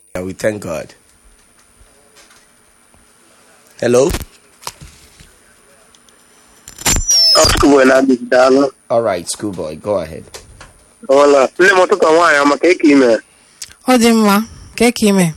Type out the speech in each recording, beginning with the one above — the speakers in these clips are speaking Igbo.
Yeah, we thank God. Hello? Schoolboy na-adịghị daalụ. All right, schoolboy, go ahead. Ọla, nne m ụtụtụ nwaanyị maka eke ime. ọ dị mma ka ka ime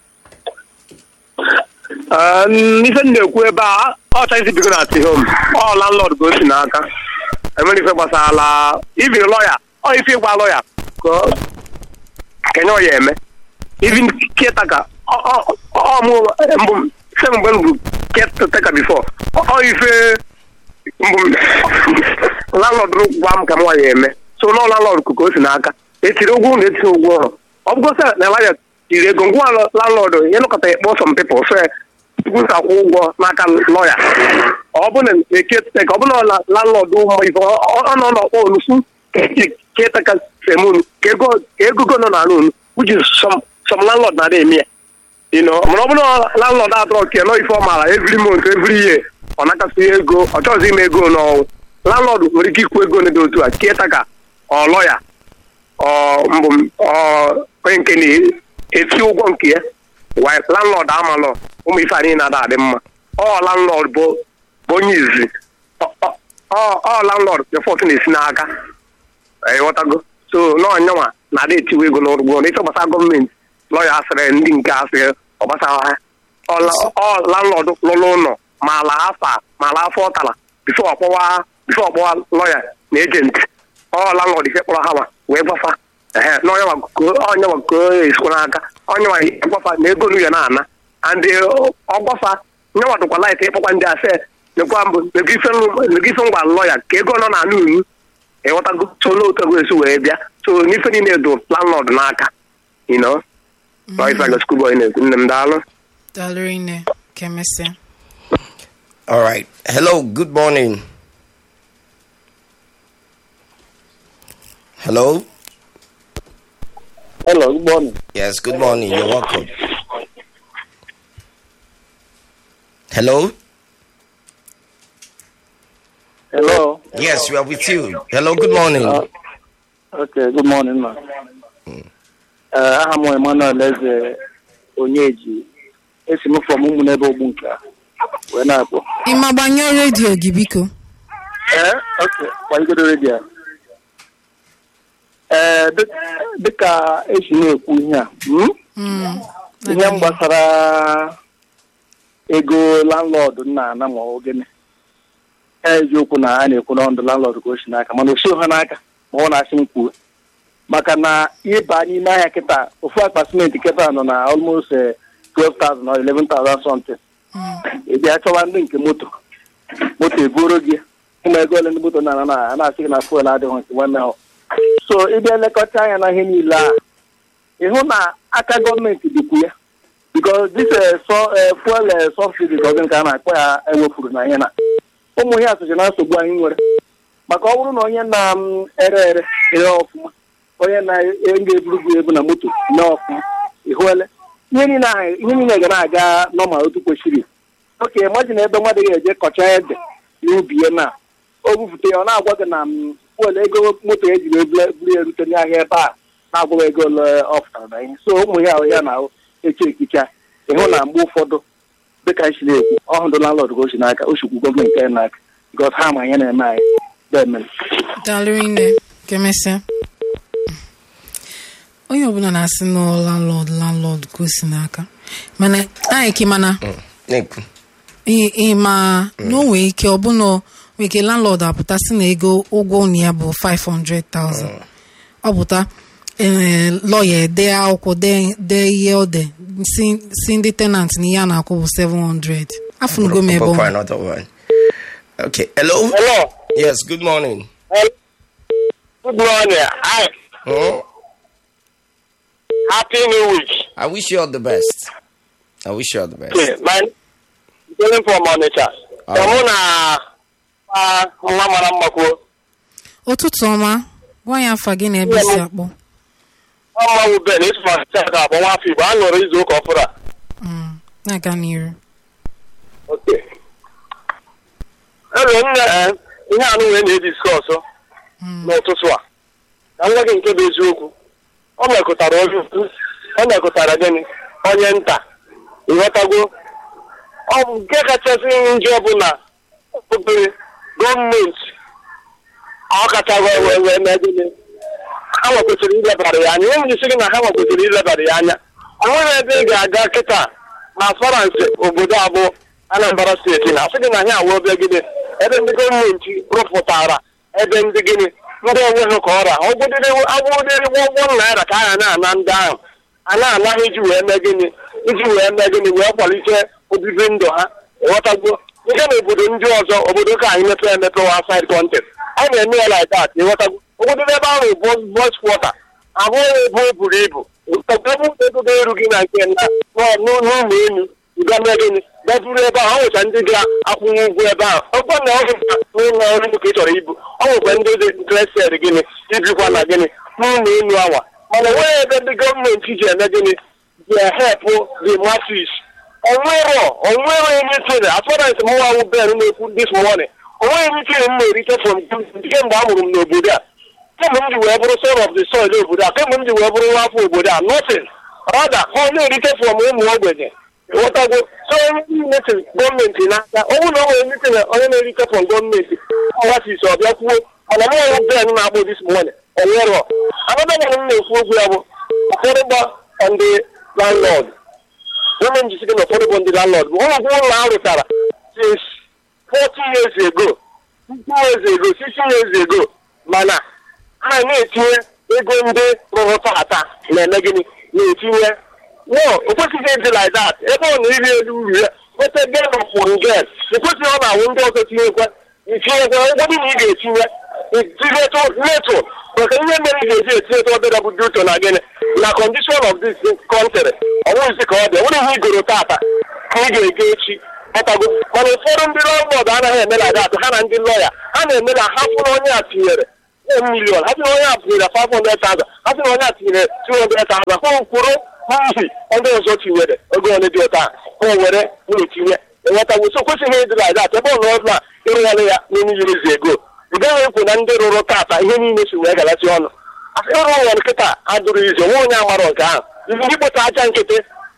Ah, Ife m na-ekwu ebe a, ọ chọghị isi bigo na ati home. Ọ landlord ka o si n'aka. Enwere ife gbasara ibiri lọya, ọ ife ịgwa lọya ka ọ- kenye ọ ya eme. Even caretaker, ọ- ọ- ọ mụ mbụ se mgbe m bụ caretaker before. Ọ ọ ife mbụ landlord gwa m ka m nwa ya eme. So nọ landlord ka o si n'aka. Etiri ụgwọ na etiri ụgwọ ọrụ. Ọ bụgo sị na lọya tiri ego ngwa landlord ịnụkọta ịkpọ some people sị tupu ka akwụ ụgwọ n'aka lọya ọ bụ na ekete ka ọ bụ na landlord ụmụ ife ọ ọ nọ n'ọkpọ olufu ketaka semunu ka ego ka egogo nọ n'ala unu which is some some landlord na-ada eme ya you know mana ọ bụ na landlord atọrọ ke nọ ife ọ maara every month every year ọ nakasị ego ọ chọghịzi ime ego n'ọnwụ landlord nwere ike ikwu ego dị otu a ketaka ọ lọya ọ mbụ ọ onye nke na-eti ụgwọ nke ya wa landlord amalọ ụmụ ife anyị na-ada adị mma ọ landlord bụ bụ onye izi Ọ- ọ- ọ ọ landlord befọt na-esi n'aka ịghọtago so n'ọnyanwa na-ada etiwe ego n'ụgwọ na ife gbasara gọọmenti lọya asịrị ndị nke asịrị ọ gbasara ha ọ la- ọ landlord lụrụ ụlọ ma ala afa ma ala afọ ọtara bifo ọkpọwa bifo ọkpọwa lọya na ejenti ọ landlord ife kpọrọ ha ma wee gbafa ehe n'ọnyanwa ọnyanwa ka o esikwa n'aka ọnyanwa gbafa na ego nu ya na-ana and ọgbafa nyanwa dụkwa laịt ịkpọkwa ndị ase nekwa mbụ nego ife ngwa lọya ka ego nọ na unu ịghọtago so n'otu esi wee bịa so n'ife niile dụ landlord n'aka you know Ọ ife aga schoolboy na-ekwu nne m daalụ dalụrụ nne ka emesịa All right. Hello, good morning. Hello? hello good morning Yes, good morning. You're welcome. Hello? hello Yes, we are with you. Hello, good morning. okay good morning ma aha m emmanuel eze onyeji esi m fọm ụmụ n'ebe ogbu nke a wee na-akpọ ịma gbanyụọ redio gị biko ee ok gbanyegodo redio ee dị- dịka esi na-ekwu ihe a hmm? Mm, ihe m gbasara ego landlord na-ana ma ọ gịnị eziokwu na a na-ekwu na ndụ landlord ka o si n'aka mana o sighi ha n'aka ma ọ na-asị m kwuo maka na ịba n'ime ahịa kịta ofu akpa simenti kịta nọ na almost eh, 12,000 or 11,000 something ị bịa chọwa ndị nke moto moto ebuoro gị ịma ego ole ndị moto na-ana na a na-asị gị na fuel adịghị nke nwanne ha so ịbịa elekọta anya na ihe niile a ịhụ na aka gọọmenti dịkwu ya because this uh, so, uh, fuel uh, subsidy ka ọzọ nke a na-akpọ ya ewepụrụ na ihe na ụmụ ihe asụsụ na nsogbu anyị nwere maka ọ bụrụ na onye na-ere ere ere ọfụma onye na-ga-eburu gị ebu na moto mee ọfụma ịhụele ihe niile ahụ- ihe niile ga na-aga nọmal otu kwesịrị oke maji na ebe mmadụ ga-eje kọcha ede n'ubi ya na o bupụta ya ọ na-agwa gị na m, fuel ego moto ya jiri ebule- buru ya rute n'ahịa ebe a na-agwa ego ole ọ pụtara na ihe so ụmụ ya ahụ ya na eche ekicha ịhụ na mgbe ụfọdụ dịka anyị si na-ekwu ọhụrụ landlord ka o si n'aka o sikwu gọọmenti anyị n'aka bikos ha ma ihe na-eme anyị bemere dalụrụ nne ka emesịa onye ọbụla na-asị na ọ landlord landlord ka o si n'aka mana anyị ka mana Nick. ị- ị ma na o nwere ike ọbụna nwere ike landlord apụta sị na ego ụgwọ ụlọ ya bụ 500,000 ọ pụta ee, lọya ede akwụkwọ dee dee ihe ọ de si si ndị tenant na ihe a na-akwụ bụ 700 afụnugo m ebe Go for ọ another one. Okay. Hello? Hello. Yes, good morning. Good morning. Hi. Hmm? Happy New Week. I wish you all the best. I wish you all the best. My calling from Onitsha. Ah. Ka mụ na ah, nwa mara mma kwuo. ụtụtụ ọma gwa ya afa gị na ebe isi akpọ Ọma wu Ben isi ma cha ga akpọ nwa afọ Igbo. A nụrụ izu ụka ọfụrụ a. Mm, na-aga n'iru Okay. Ebe nne eh, ihe anụ wee na-ediskọsụ n'ụtụtụ a. Ka m gwa gị nke bụ eziokwu. Ọ mekụtara ozi ọ mekụtara gịnị? onye nta ịghọtago ọ bụ nke kachasị njọ bụ na obere gọọmenti ọ kacha wee wee wee mee gịnị ha nwekwesịrị ilebara ya anya ihe m jisi gị na ha nwekwesịrị ilebara ya anya ọ nweghị ebe ị ga-aga kịta na asọransị obodo abụọ Anambra steeti na asị gị na ha awụ ebe gịnị ebe ndị gọọmenti rụpụtara ebe ndị gịnị ndị onweghị ka ọra agwụdịrị ụgwọ naira ka a na-ana ndị ahụ a na-ana ha iji wee mee gịnị iji wee mee gịnị wee kwalite obibi ndụ ha ịghọtagbuo nke na obodo ndị ọzọ obodo ka anyị mepee emepe wa outside country a na-eme ya like that ịghọtagbu obodo ebe ahụ bụ voice quarter abụghị ebe o buru ibu ebe ego ga-eru gị na nke na n'ụlọ elu ga mee gịnị gaburu ebe ahụ ọ nwecha ndị ga-akwụnye ụgwọ ebe ahụ ọkwa na ọ gụta n'ụlọ ọrụ ka ị chọrọ ibu ọ nwekwa ndị dị interested gịnị ibikwa na gịnị n'ụlọ elu awa mana onweghị ebe ndị gọọmenti ji eme gịnị ji ehepụ the masses onwero onwero anything as far as mụ awụ ben na-ekwu this morning onweghị anything m na-erite from kemgbe a mụrụ m n'obodo a kemgbe m ji wee bụrụ son of the soil obodo a kemgbe m ji wee bụrụ nwa afọ obodo a nothing rather ha na-erite from ụmụ ogbenye ịghọtago so onye niile si gọọmenti n'aka ọ bụrụ na o nwere mitin onye na-erite from gọọmenti ọwasis ọbịa kwuo mana m ọwụ ben na-akpụ this morning onwero anabana m na-ekwu okwu ya bụ ụfọdụ gba ndị landlord women ji sike na ụfọdụ bụ ndị landlord bụ ụlọ ụlọ a rụtara since 40 years ago 50 years ago 60 years ago mana ha na-etinye ego ndị rụrụ tata na-eme gịnị na-etinye no o kwesịghị ịdị like that ebe ọ na-eri elu uru ya nweta gen of one gen ekwesịghị ọ na-awụ ndị ọzọ tinyekwa itinyekwa ụgwọ dị na ị ga-etinye itinyetụ letu maka ihe mere ị ga-eji etinyetụ obere bụ duto na gịnị na condition of this country ọ bụghịzi ka ọ dị ọ bụrụ ihe igoro tata ka ị ga-ege echi ọtago mana ụfọdụ ndị lọbọd anaghị eme like that ha na ndị lọya ha na-eme na ha fụrụ onye a tinyere milion ha sị na onye a tinyere 500,000 ha sị na onye a tinyere 200,000 ha kwuru n'ihi ndị ọzọ tinyere ego ole dị ụta ha were na-etinye enwetago so kwesịghị ịdị like that ebe ọ nọ na ịrụgharị ya n'ime yirizi ego ị gaghị ekwu na ndị rụrụ tata ihe niile si wee galasị ọnụ ịrụ ụlọ nkịta adụrụ izu nwe onye amarọ nke ahụ izi ndị kpụta aja nkịtị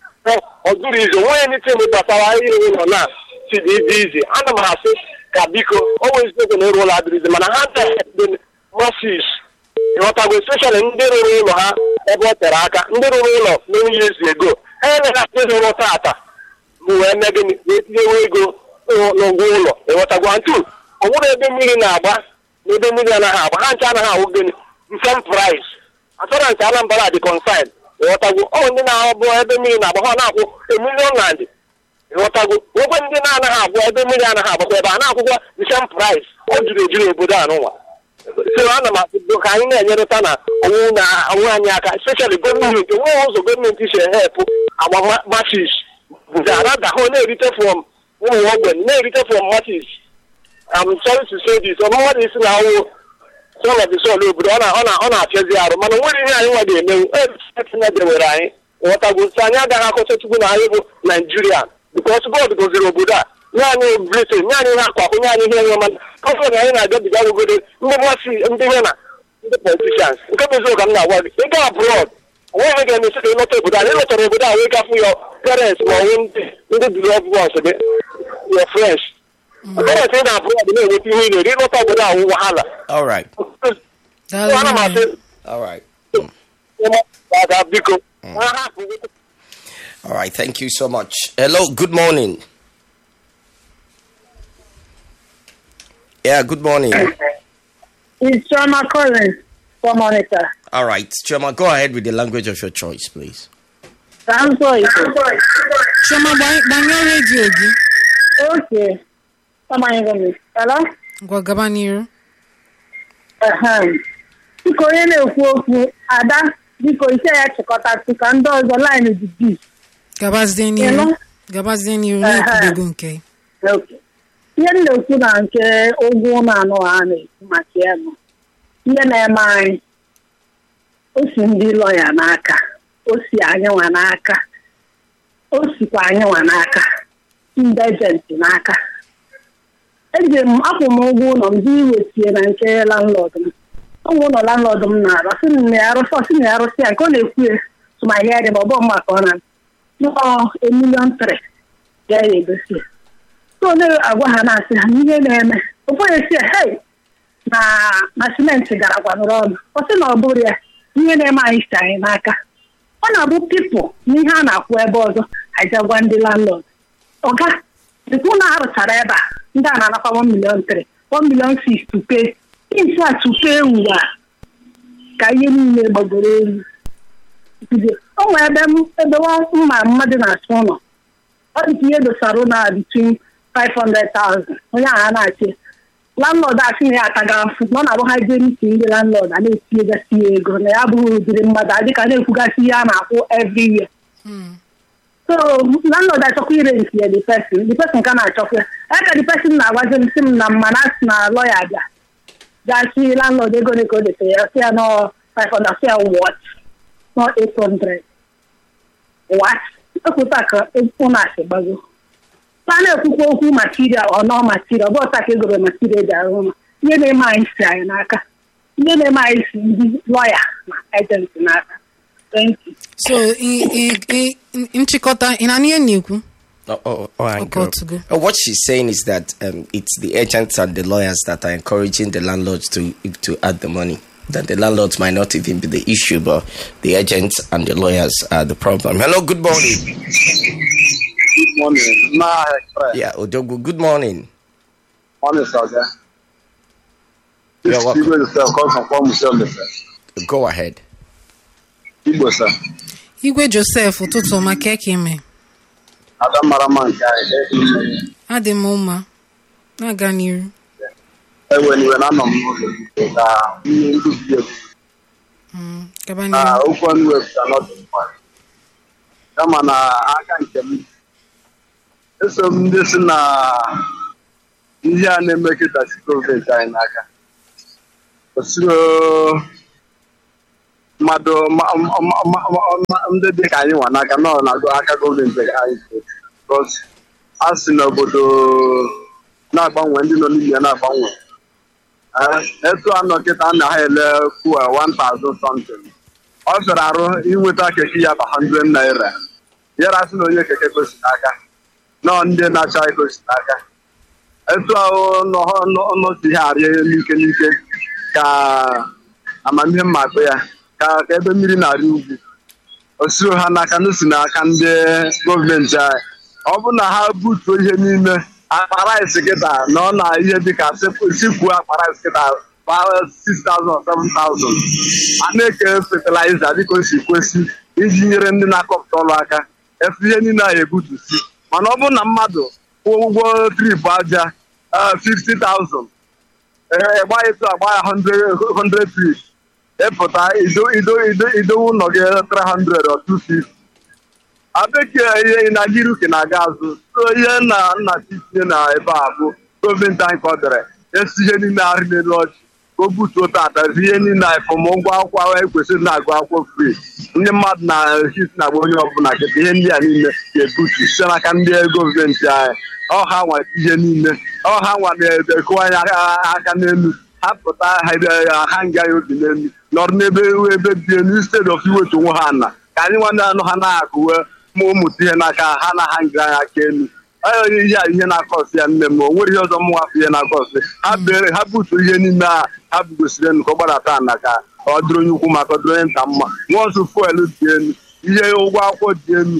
ọ dụrụ izu nwe onye nitin gbasara ihe ụlọ na si dị dị izi ana m asị ka biko o nwee eziokwu na ịrụ ụlọ adịrị izi mana ha dị masis ịghọtago especially ndị rụrụ ụlọ ha ebe ọ tere aka ndị rụrụ ụlọ n'enyi ezi ego ha enyeghị ndị rụrụ tata bụ wee mee gịnị na-etinyewe ego n'ụgwọ ụlọ ịghọtago ntu ọ bụrụ ebe mmiri na-agba na ebe mmiri anaghị agba ha nche anaghị awụ gịnị nsem price asọransị anambra dị consign ịghọtago ọ ndị na-abụ ebe mmiri na-agba ha na-akwụ emilion land ịghọtago nwekwe ndị na-anaghị agwụ ebe mmiri anaghị agbakwa ebe a na-akwụkwọ nsem price ọ juru eju n'obodo a n'ụwa so ana m asị ka anyị na-enyerịta na onwe na onwe anyị aka especially gọọmenti onweghị ụzọ gọọmenti si ehepụ agba masis arada ha na-erite from ụmụ ogbenye na-erite from masis I'm sorry to say this ọma mmadụ isi na awụ son of the soil obodo ọ na-apịazi arụ mana nwere ihe anyị nwa ga-emenwu etinedewere anyị ghọtagwo so anyị agaghị akọcha chukwu na anyị bụ naijiria bikos god goziri obodo a nye anyị britain nye anyị ihe akwakụ nye anyị ihe enwe mana ọfọ na anyị na-agabiga ogodo ndị masị ndị ihe na ndị politishans nke bụ eziokwu ka m na-agwa gị ịga abroad onweghị ga-emesi ka ịlọta obodo a ịlọtara obodo a wee gafụ ya parents ma ọnwụ ndị ndị beloved ones gị your friends parents ị na-abroad na-enweta ihe ị na-eri ịlọta obodo a wụ wahala All right. ana m asị All right. ụmụaka biko ha hapụ All right. Thank you so much. Hello. Good morning. Yeah. Good morning. It's Choma Collins for Monica. All right. Choma, go ahead with the language of your choice, please. I'm sorry. chioma gbany- gbanyụọ redio gị Okay. Amanyego m. Hello? ngwa gaba n'iru Ehem. Biko onye na-ekwu okwu Ada biko ise ya chịkọtasị ka ndị ọzọ laịnụ dị bi. gabazie Hello? n'iru gabazie n'iru na-ekwudego nke Okay. Ihe m na-ekwu na nke ụgwọ ụlọ anụ a na-ekwu maka ya bụ ihe na-eme anyị o si ndị lọya n'aka o si anyị nwa n'aka o sikwa anyị nwa n'aka ndị ejenti n'aka eji m akwụ m ụgwọ ụlọ m dị iwetie na nke landlord m ụgwọ ụlọ landlord m na-arụ sị na ya arụsị ọsị na ya arụsị ya nke ọ na-ekwu ya tụmahịa dị ma ọ bụ mma ka ọ na nọọ emilion tri ga-egosi so na-agwa ha na-asị ha n'ihe na-eme ụfọdụ si hei na na simenti gara gwanụrụ ọnụ ọ sị na ọ bụrụ ya ihe na-eme anyị si anyị n'aka ọ na-abụ pipụl n'ihe a na-akwụ ebe ọzọ ajagwa ndị landlord ọga dịkwu na arụchara ebe a ndị a na-anakwa 1 million 3 1 million 6 tupe isi a tupe ewu a ka ihe niile gbagoro elu bido o nwere ebe m ebe mma mmadụ na-asụ ụlọ ọ dị ka ihe dosara ụlọ a between 500,000 onye ahụ a na-achị landlord asị na ya ataga mfu na ọ na-abụ ha jee n'isi ndị landlord a na-etinyegasị ya ego na ya abụghị ụdịrị mmadụ adịka na-ekwugasị ihe a na-akwụ every year so landlord achọkwa ire nke ya the person the person ka na-achọkwa ya ya ka the person na-agwazi m sị m na mma na asị na lọya bịa gasị landlord ego ole ka o detere ya sị ya nọ 500 sị ya what nọ 800 what ekwuta ka ụlọ asị gbago a na-ekwukwa okwu material ọ nọ material ọ bụ ọta ka egoro material ji arụ ụlọ ihe na-eme anyị si anyị n'aka ihe na-eme anyị si ndị lọya na ejenti n'aka thank you so i- i- i- nchịkọta ị na-anụ ihe m na-ekwu Oh, oh, oh, hang Okay, on. to go. Uh, What she's saying is that um, it's the agents and the lawyers that are encouraging the landlords to to add the money. That the landlords might not even be the issue, but the agents and the lawyers are the problem. Hello, good morning. Good morning. Nah, express. Yeah, Odogu, good morning. Morning, sir. You're This welcome. Igbo is uh, come from Kwamo Museum, sir. Go ahead. Igbo, sir. igwe josef ụtụtụ ọma ka ka ime Ada mara mma nke anyị. adị m mma na-aga n'iru Ewe niwe na anọ m n'ụlọ ikpe ka ihe nduzi egwu Mm, gaba na n'iru okwu ọnụ wepụta n'ọdụ mma. Kama na aka nke m eso m ndị si na ihe a na-eme kịta si gọọmenti anyị n'aka. Osiro mmadụ ma- ma- ma- ma- ma- ndị dị ka anyị nwa n'aka nọ na aka gọọmenti anyị because a sị n'obodo na-agbanwe ndị nọ n'ime ya na-agbanwe Eh, etu anọ kịta a na ha ele fuel 1000 something ọ fịara arụ inweta keke ya bụ 100 naira yara sị na onye keke gosi n'aka nọ ndị na-acha egosi n'aka etu ahụ nọsi ihe arịa n'ike n'ike ka amamihe mma akpụ ya ka ka ebe mmiri na-arị ugwu o siro ha n'aka n'osi n'aka ndị gọọmenti anyị ọ bụ na ha butuo ihe n'ime akpa rice kịta na ọ na ihe dịka sikwuo akpa rice kịta 6,000 or 7,000 a na-eke fertilizer dịka o si kwesị iji nyere ndị na-akọpụta ọrụ aka efu ihe niile a ebutusi mana ọ bụrụ na mmadụ kwụọ ụgwọ trip aja eh, 50,000 ee gba etu agba ya 100 100 feet ịpụta ido ido ido idowe ụlọ gị 300 or 250 abekee ihe ị na-aga iru ka ị na-aga azụ so ihe na nna tinye na ebe a bụ gọọmenti anyị ka ọ dere esi ihe niile arị n'elu ọchị ka o butuo tata zi ihe niile efọm ụgwọ akwụkwọ ahụ ekwesịrị na-agụ akwụkwọ free ndị mmadụ na hit na-agba onye ọbụla kịta ihe ndị a niile ga-ebutu site n'aka ndị gọọmenti anyị ọha nwa ihe niile ọha nwa na-ekwu anyị aka n'elu ha pụta ha ha nga ya obi n'elu nọrọ n'ebe ebe dị elu instead of iwetu onwe ha na ka anyị nwanne anụ ha na-akụwe ma ụmụta ihe n'aka ha na ha nga ya aka elu onye ihe a ihe na-akọsị ya nne m o nwere ihe ọzọ m nwafụ ihe na-akọsị ha bere ha butu ihe niile a ha bugosiri elu ka ọ gbadata na ka ọ dịrị onye ukwu maka ọ dịrị onye nta mma nwa ọzọ fuelu dị elu ihe ụgwọ akwụkwọ dị elu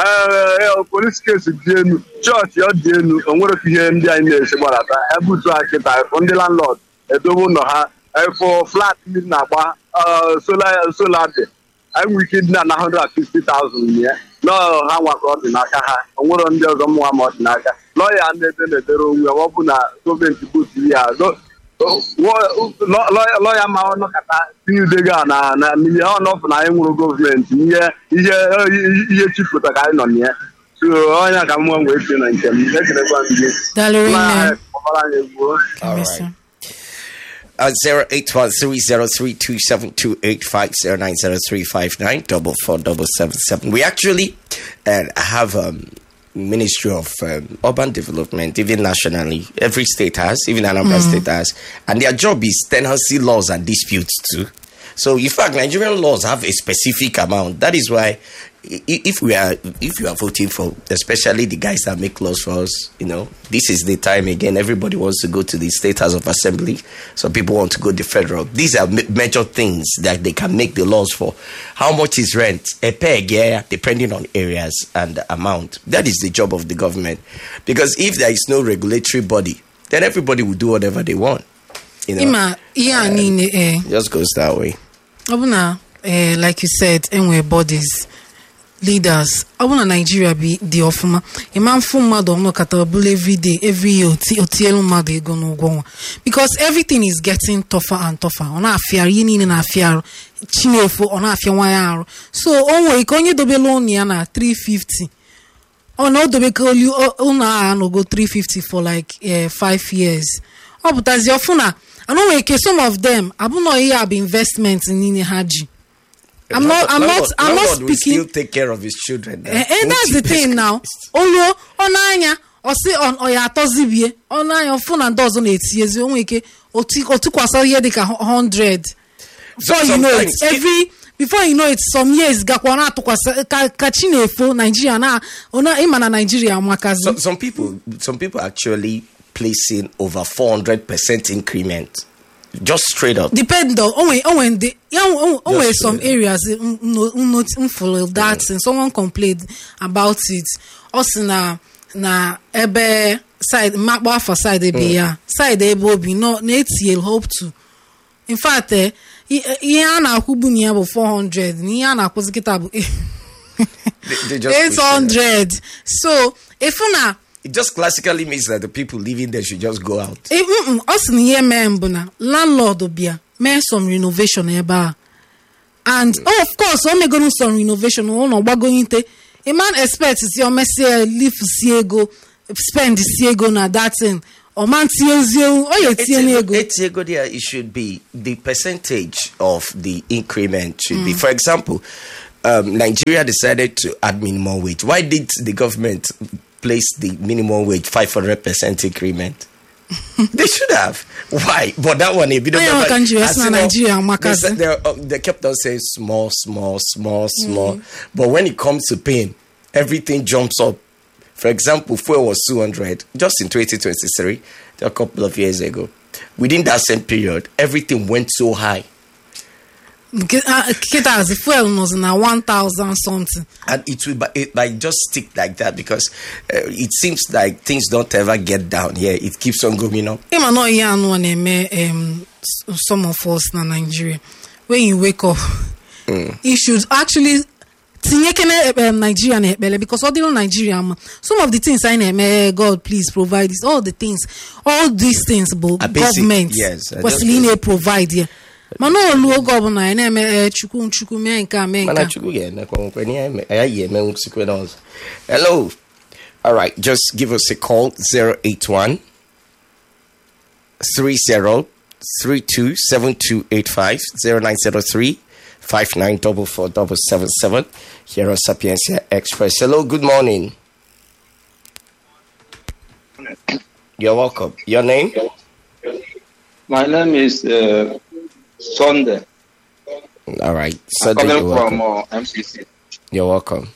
ee polis kesi dị elu chọọchị ọ dị elu o nwere ka ihe ndị anyị na-esi gbadata ebutu ha kịta efụ ndị landlord edobe ụlọ ha efụ flat mmiri na-agba sola dị enwe ike dị na na 150,000 ya nọọ ha nwa ka ọ dị n'aka ha o nwere ndị ọzọ mụnwa ma ọ dị n'aka lọya na-ede na-edere onwe ọ bụ na gọọmenti butu ya lọya ma ọ nọkọta tinye udego a na na ihe ọ nọfụ na anyị nwụrụ gọọmenti ihe ihe ihe chipụta ka anyị nọ na ya so ọnya ka mụnwa wee tie na nke m ekelekwa m gị dalụrụ na nne kpọbara anyị egbuo All Emesịa. right. Uh, 08130327856090359 We actually uh, have um, Ministry of um, Urban Development, even nationally. Every state has, even Anambra State has. And their job is tenancy laws and disputes too. So, in fact, Nigerian laws have a specific amount. That is why, i- if we are, if you are voting for, especially the guys that make laws for us, you know, this is the time again. Everybody wants to go to the state house of assembly. Some people want to go to federal. These are ma- major things that they can make the laws for. How much is rent? A peg, yeah, depending on areas and the amount. That is the job of the government. Because if there is no regulatory body, then everybody will do whatever they want. You know, ịma ihe a niile ee it just goes that way. ọ bụ na eh, like you said enwere bodies leaders ọ bụ na naijiria bi dị ọfụma ịma mfu mmadụ ọnụkata ọbụla everyday every year oti- otielu mmadụ ego n'ụgwọ nwa because everything is getting tougher and tougher ọ na-afịarụ ihe niile na-afịa arụ chinefu ọ na-afịa nwa ya arụ so o nwere ike onye dobela ụnụ ya na 350 ọ na o dobekoli ụlọ a anọgo 350 for like eh, five years ọ pụtazi ọfụ na anọ nwere ike some of them abụnọ ihe a bụ investment niile ha ji I'm not- I'm not- I'm not Landlord will speaking- still take care of his children. Eh, eh, that's the thing now oluo ọnụ anya ọsị ọ ọ ya atọzibie ọnụ anya ọfụ na ndị ọzọ na-etinyezi onwe ike oti- otukwasa ihe dịka 100 before you know it sometimes- every before you know it some years gakwa ọ na-atụkwasị ka ka chi na-efo naijiria na ọ na- ịma na naijiria amakazi So, some people, some people actually placing over four hundred percent increment, just straight up. depend on onwe onwe ndị ya onwe onwe Just, some uh, areas m- no- no- m follow that and someone complained about it ọ sị na na ebe side mmakpọ afọ side ebe ya side ebe obi nọ na-etinye hope to in fact eh, i- ihe a na-akwụbu na ya bụ 400 na ihe a na-akwụzi kịta bụ They, they just push it. 800 so efu na It just classically means that the people living there should just go out. Eh, mm, mm, ọ sị na ihe mee mbụ na landlord bịa mee some renovation ebe a and oh, of course o megoro some renovation ụlọ gbagoite a man expect si o mesie lift si ego spend si ego na that thing ọ ma tinyezie ọ ya etinye n'ego Etiego there, it should be the percentage of the increment should be. For example, um, Nigeria decided to add minimum wage. Why did the government place the minimum wage five hundred percent increment? they should have. Why? But that one, if you don't Onye remember- ọka nji wee as sị na you know, Nigeria they, amakazi. said they, uh, they kept on saying small, small, small, small. But when it comes to paying, everything jumps up. For example, fuel was 200 just in 2023, a couple of years ago. Within that same period, everything went so high. Nke- ah, kịtazi fuel nọzi na 1000 something And it will but it like just stick like that because uh, it seems like things don't ever get down here. It keeps on going up. ịma na ihe anụ na-eme em, s- some of us na Nigeria when you wake up you should actually tinyekene um, Nigeria na ekpere because ọ dịrị Nigeria mma some of the things anyị na-eme eh, God please provide this all the things all these things bụ Are basic, government yes, I kwesịrị ị just- na-provide ya mana olu oge ọbụla anyị na-eme eh, chukwu chukwu mee nke a mee nke Mana a chukwu ga-eme kwa nkwe, ni anyị- anyị ga-eme nsikwe n'ọzọ. Hello. All right, just give us a call 081 30 32 7285 0903 594477 here on Sapiencia Express. Hello, good morning. You're welcome. Your name? My name is uh, Sunday. All right. I'm Sunday, calling you're from welcome. uh, MCC. You're welcome.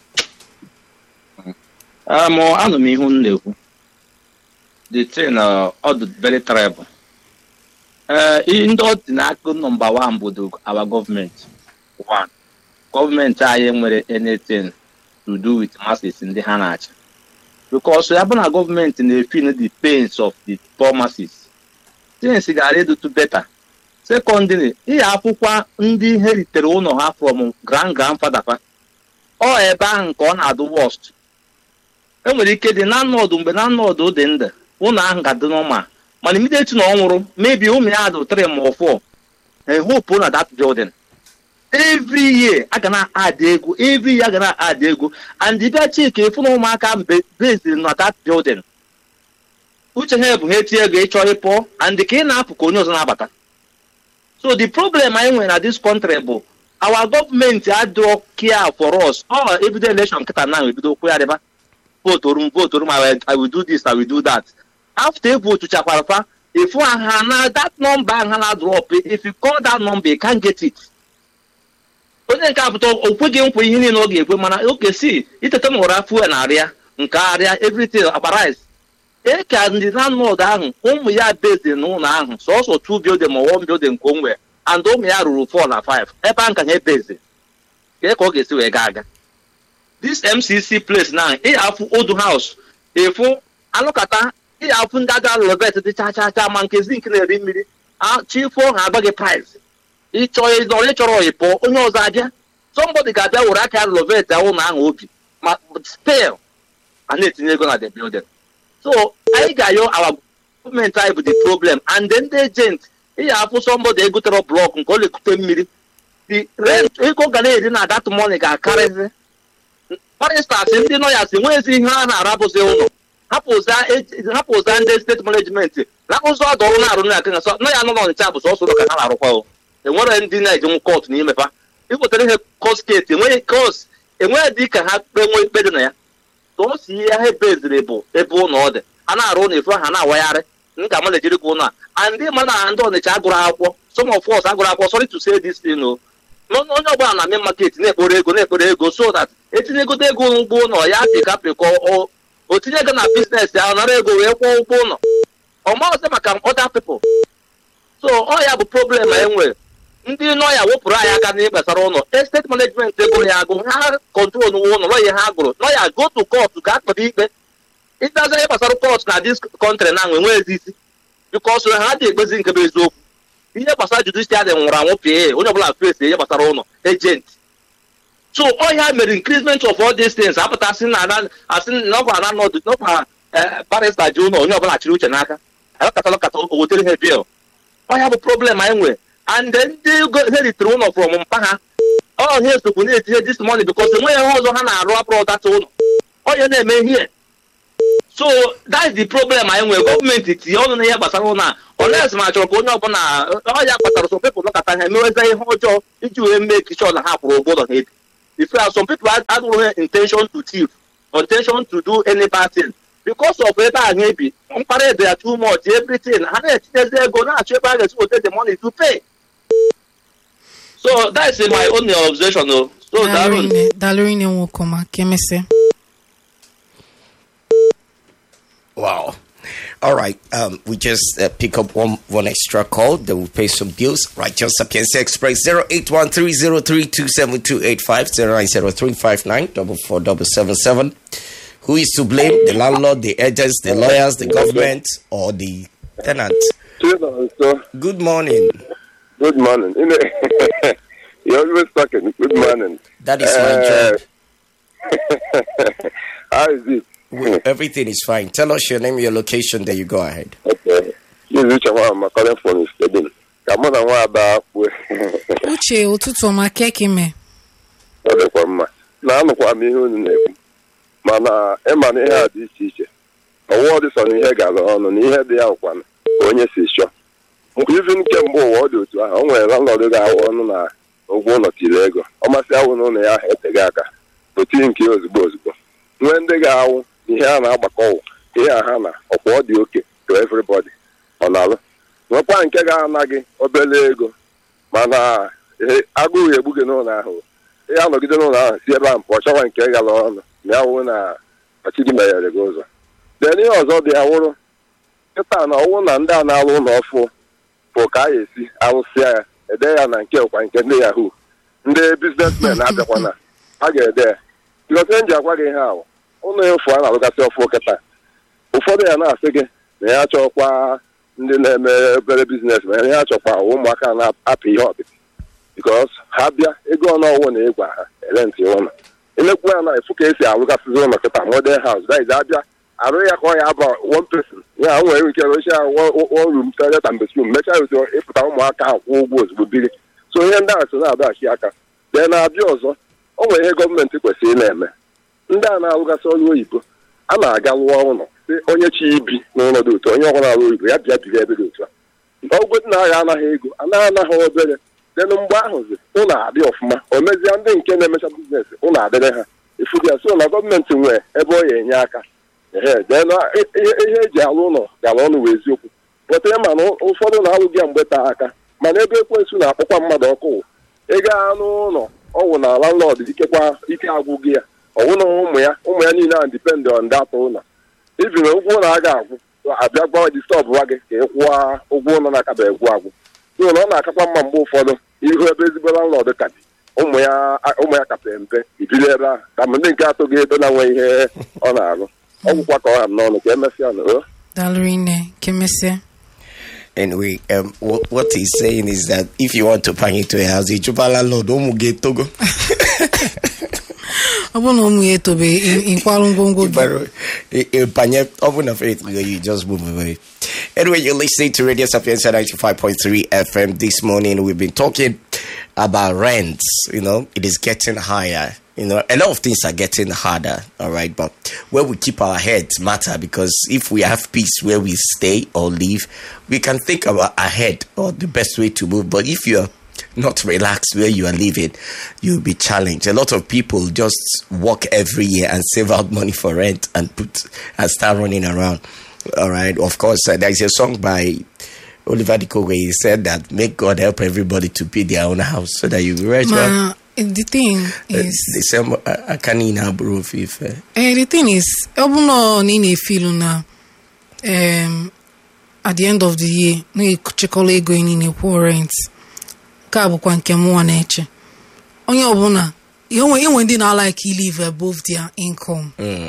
Um, anụ m ihu m na-ekwu. The thing uh, ọ dị very terrible. Uh, ndị ọ dị n'aka nọmba one bụ the- our government. One. Gọọmenti anyị nwere anything to do with masses ndị ha na-achị. Because ya bụ na gọọmenti na-efin the pains of the poor masses. Things gara edotu better. Secondly, ihe akwụkwọ ndị ihe ritere ụlọ ha from grand grandfather fa. ọ ebe ahụ nke ọ na-adụ worst enwere ike dị na nnọdụ mgbe na nnọdụ dị ndụ ụlọ ahụ ga-adị n'ọma mana immediately na ọ nwụrụ maybe ụmụ ya dị three ma four e hope na that building every year a ga na-adị ego every year a ga na-adị ego and ịbịa chika ịfụ na ụmụaka mbe based na that building uche ha bụ ha etinye ego ịchọ ịpụọ and ka ị na-apụ ka onye ọzọ na-abata so the problem anyị nwere na this country bụ our gọọmenti adịrọ care for us ọ ebido election nkịta na ebido okwu ya dịba votoru m votoru m I will- I will do this I will do that after e votu chakwara fa ifu ha na that number ha na drop if you call that number you can't get it onye nke apụta okweghị nkwa ihe niile ọ ga-ekwe mana oke si iteta na ụra fuel na arịa nke arịa everything akparais e ka ndị landlord ahụ ụmụ ya bezi n'ụlọ ahụ sọsọ two building ma one building nke o nwere and ụmụ ya ruru four na five ebe ahụ ka ha ebezi ka ka ọ ga-esi wee gaa aga this mcc place na ị afụ old house efu alụkata ị afụ ndị aja lovet dị cha cha cha ma nke zinc na-eri mmiri chifo ha agba gị price ịchọ ịzọ onye chọrọ ịpụ onye ọzọ abịa somebody ga-abịa were aka lovet ụlọ ahụ obi ma spell a na-etinye ego na the building so anyị ga-ayọ awa gọọmenti anyị bụ the problem and then the agent ị ga-afụ somebody egotere blọk nke ọ lekute mmiri the rent ego ga na-eri na that money ga-akarịzi for instance ndị nọyas enweghịzi ihe a na-arabụzi ụlọ hapụza ndị steeti management na-akụzi ọdụ ọrụ na-arụ na akịna nọ ya nọ n'ọnịcha bụ sọsọ ụlọ ka ha na-arụkwa o enwere ndị na-ejenwu kọt n'imepa ịpụtara ihe kọsketi enweghị kọs enweghị dị ka ha kpenwe ikpe dị na ya tụọsi ihe ha ebeziri bụ ebe ụlọ ọ dị a na-arụ ụlọ efu ha na-awagharị m ga amalejiri ka ụlọ a ndị ma na ndị ọnịcha agụrụ akwụkwọ some of us agụrụ akwụkwọ sorry to say this thing o onye ọbụla na main market na-ekporo ego na-ekporo ego so that etinye egodo ego ụgbọ ụlọ ya pịka pịkọ o tinye ego na biznes ya nara ego wee kwụọ ụgwọ ụlọ ọ maghịzi maka other people so ọ ya bụ problem e nwere ndị nọ ya wepụrụ anyị aka n'ihe gbasara ụlọ estate management ego ya agụ ha kọntrol nwe ụlọ nọ ihe ha gụrụ nọ ya go to court ka akpata ikpe ịtazi ihe gbasara court na this country na nwe nweezi isi bikos ha dị ekpezi nke bụ eziokwu ihe gbasara judicial nwụrụ anwụ pịa onye ọbụla fesi ihe gbasara ụlọ agent so ọ ya mere increasement of all these things apụtasị na asị na ọkwa na nọdụ n'ọkwa barista ji ụlọ onye ọbụla chịrị uche n'aka alakatalakata o wetere ha bil ọ ya bụ problem anyị nwere and ndị ha ritere ụlọ from mpa ha ọ ihe esokwu na-etinye this money because enweghị ihe ọzọ ha na-arụ apụrụ data ụlọ ọ ya na-eme ihe so that is the problem anyị nwere gọọmenti tinye ọnụ n'ihe gbasara ụlọ a oles ma chọrọ ka onye ọbụla ọ ya kpatara some people nọkọta ha emeweza ihe ọjọọ iji wee mee kichọ na ha kwụrụ ụgwọ ụlọ ha ebi if some people adụrụ intention to thief or intention to do any bad thing because of ebe a ha ebi mkpara ede ya too much everything ha na-etinyezi ego na-achọ ebe a ga-esi weta the money to pay so that is my only observation o so dalụrụ nne nwoke ma ka emesịa Wow. All right. Um, we just uh, pick up one one extra call. Then we'll pay some bills. Right. Just Sapienza Express 08130327285090359477. Who is to blame? The landlord, the agents, the lawyers, the government, or the tenant? Good morning. Good morning. You know, You're always talking. Good morning. That is my job. How is it? Well, everything is fine. Tell us your name, your location, then you go ahead. Okay. This is Uche Nwa calling from Stadium. Ka mụ na nwa Ada kwue. uche ụtụtụ ọma keki me Ọ dịkwa mma. Na-anụkwa m ihe unu na-ekwu. Mana ịma na ihe a dị iche iche. Ọwụwa dị sọ na ihe gara ọnụ na ihe dị ya nkwa ka onye si chọọ. Mgbe izi nke mbụ ụwa ọ dị otu ahụ, o nwere landlord ga-awụ ọnụ na ụgwọ ụlọ tiri ego. Ọ masị awụ n'ụlọ ya ahụ eteghị aka. O tinye nke ya ozugbo ozugbo. Nwee ndị ga-awụ ihe a na-agbakọ ụwa ihe a ha na ọkwa ọ dị oke to everybody ọ na-alụ nwekwa nke ga-ana gị obere ego mana agụụ egbu gị n'ụlọ ahụ ihe anọgide n'ụlọ ahụ si ebe a mpụ ọchọwa nke gara ọnụ ma ya wụ na ọchịchị meghere gị ụzọ den ihe ọzọ dị ya wụrụ kịta na ọwụ na ndị a na-alụ ụlọ ọfụ bụ ka a ga-esi arụsịa ya ede ya na nke kwa nke ndị yahoo ndị biznesmen abịakwana a ga-ede ya bikọta nji agwa gị ihe ahụ ụlọ efu a na-alụgasị ọfụ kịta ụfọdụ ya na-asị gị na ya chọkwa ndị na-eme obere biznes ma ya chọkwa ụmụaka na-apụ ihe ọdịdị bikos ha bịa ego ọnụọwụ na ịgwa ha erentị ụlọ elekwu ya na efu ka esi alụgasịzi ụlọ kịta modern house daiz abịa arụ ya ka ọ ya aba one person ya nwere ike rochia one room toilet and bedroom mechaa otu ịpụta ụmụaka ahụ kwụọ ụgwọ ozugbo biri so ihe ndị ahụ so na-adọghachi aka dee na-abịa ọzọ o nwere ihe gọọmenti kwesịrị na-eme ndị a na-alụgasị ọrụ oyibo a na-aga lụọ ụlọ si onye chi ibi n'ụlọ dị otu onye ọbụla alụ oyibo ya bịa biri ebe dị otu a ọgwụ dị na agha anaghị ego anaghị anaghị obere denụ mgbe ahụzi ụlọ adị ọfụma o mezie ndị nke na-emecha biznes ụlọ adịrị ha ifudi ya so na gọọmenti nwee ebe ọ ya enye aka ehe denụ ihe eji alụ ụlọ gara ọnụ wee eziokwu pụtara ma na ụfọdụ na-alụ gị ya mgbe taa aka mana ebe ekwensu na-akpọkwa mmadụ ọkụ ị gaa n'ụlọ ọ wụ na landlord ikekwa ike agwụghị ya ọwụ na ụmụ ya ụmụ ya niile a dipend on that ụlọ ibiri ụgwọ ụlọ a ga-agwụ abịa gbawa distọbụwa gị ka ị kwụọ ụgwọ ụlọ na-akaba egwu agwụ so na ọ na-akakwa mma mgbe ụfọdụ ihu ebe ezigbo landlord ka dị ụmụ ya ụmụ ya kape mpe ibili ebe ahụ ka ma ndị nke atụ gị ebe na-nwe ihe ọ na-arụ ọgwụkwa ka ọ ha m n'ọnụ ka emesịa na o dalụrụ nne kemesịa Anyway, um, what, what he's saying is that if you want to bang into a house, you landlord, ụmụ gị togo. ọ bụrụ na ụmụ ya etobe ị- ịkwarụ ngwongwo gị But uh, Panye, open up faith, you just move away. Anyway, you're listening to Radio Sapienza 95.3 FM this morning. We've been talking about rents. You know, it is getting higher. You know, a lot of things are getting harder. All right, but where we keep our heads matter because if we have peace where we stay or live, we can think about ahead or the best way to move. But if you're not relaxed where you are living, you'll be challenged. A lot of people just work every year and save out money for rent and put and start running around. All right. Of course, uh, there is a song by Oliver Dikowe. He said that make God help everybody to build their own house so that you be rich. man. ma the thing Uh, is the same I can in Abro if uh, eh, the thing is ọ bụ na ị na-efilu na em, at the end of the year na-echekọla ego ị niile kwụọ rent nke a bụkwa nke mụnwa na-eche onye ọbụla enwe enwe ndị na-alike live above their income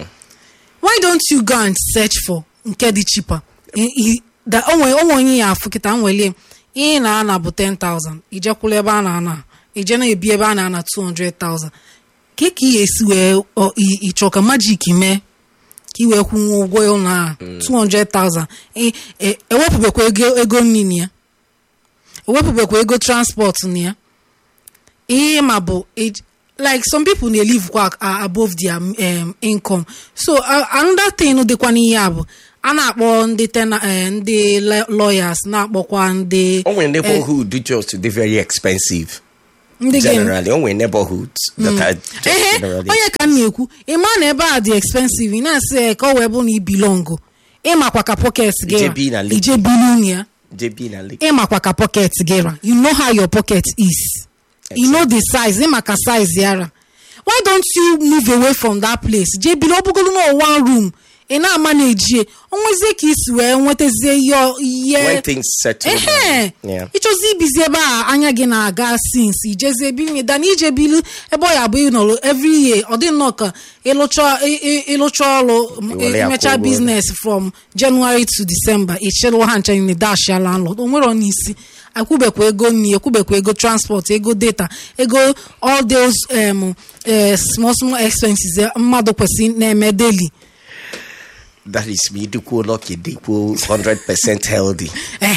why don't you go and search for nke dị cheaper I- I- da- onwe onwe onye ya afụ kịta nwelie ihe ị na-ana bụ 10,000 ijekwula ebe a na-ana ije na-ebi ebe a na-ana 200,000 ka ka ị esi wee ọ- ị- ịchọ ka majik mee ka ị wee kwụnwe ụgwọ ụlọ a 200,000 ị- e- ewepụbekwa ego ego nri na ya ewepụbekwa ego transport na ya ihe ma bụ ej- like some people na live kwa a- above their um, income so uh, another thing dịkwa n'ihe a bụ a na-akpọ ndị tena eh, ndị la- lawyers na-akpọkwa ndị only neighborhood do just they very expensive. ndị gịnị? Generally, only neighborhoods that are just ehe generally onye ka m na-ekwu ịma na ebe a dị expensive ị na-asị ya ka ọ wee bụ na ibilongo ịmakwa ka pocket gị Ije ra bi na Lagos. ije bili ya JB na Lake. ịmakwa ka pocket gị ra you know how your pocket is you know the size ịma ka size ya ra why don't you move away from that place jee bili ọbụgolu na one room ị na-ama na ejie onwezie ka isi wee nwetazie ihe ọ- ihe When things settle ehe down. Yeah. ịchọzi ibizi ebe a anya gị na-aga sins ijezi ebe inye dana ije bilu ebe ọ ya bụ ịnọrọ every year ọ dị nnọọ ka ịlụcha ị- ị- ịlụcha ọrụ m- Iwere ya imecha kwụọ ụgwọ. biznes from january to december ịchịrị ha ncha niile dashia landlord o nwere n'isi akwụbekwa ego nri ekwubekwa ego transport ego data ego all those um, eh, small small expenses eh, mmadụ kwesịrị na-eme daily That is me. Do cool lucky, do cool hundred percent healthy.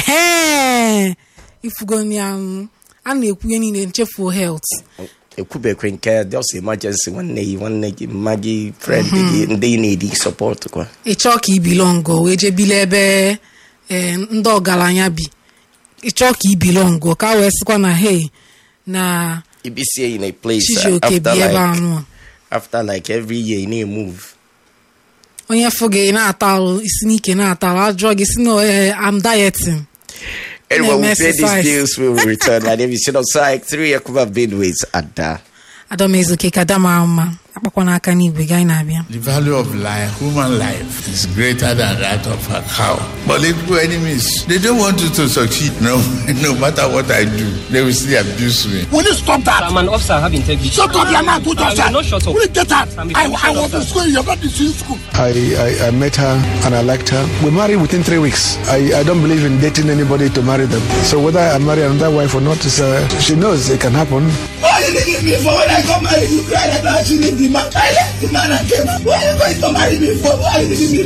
ehe ifugoni um, a na-ekwu ihe niile nchefuo health ekwubekwe nke just emergency nwanne gị nwanne gị mma gị friend gị ndị na-edi support kwa ịchọ ka ibilongo wee jee bili ebe eh, ndị ọgaranya bi ịchọ ka ibilongo ka a wee sịkwa na hey na ibisie in a place uh, chijioke bi after ebe like, anụ a. after like every year you need move onye fụ gị na-ata alụ isi n'ike na-ata alụ ajụọ gị si na eh, I'm dieting anyway Na-eme we pay these exercise. bills we will return my name is Shino Saik three Yakuba Bidways Ada adamezuke ka dama mma akpakwa n'aka n'igwe gị anyị na-abịa The value of life, human life, is greater than that of a cow. Political enemies, they don't want you to succeed. No, no matter what I do, they will still abuse me. Will you stop that? I'm an officer, I have integrity. Shut up, your mouth, put I yourself. will not shut up. Will you get out? I'm a I, I police was in officer. school, you're not in school. I, I, I met her and I liked her. We married within three weeks. I, I don't believe in dating anybody to marry them. So whether I marry another wife or not, is, uh, she knows it can happen. Why did you leave me for when I got married? You cried that I should leave the man. I left the man and came back. Why are you going to marry me for? Why did you leave me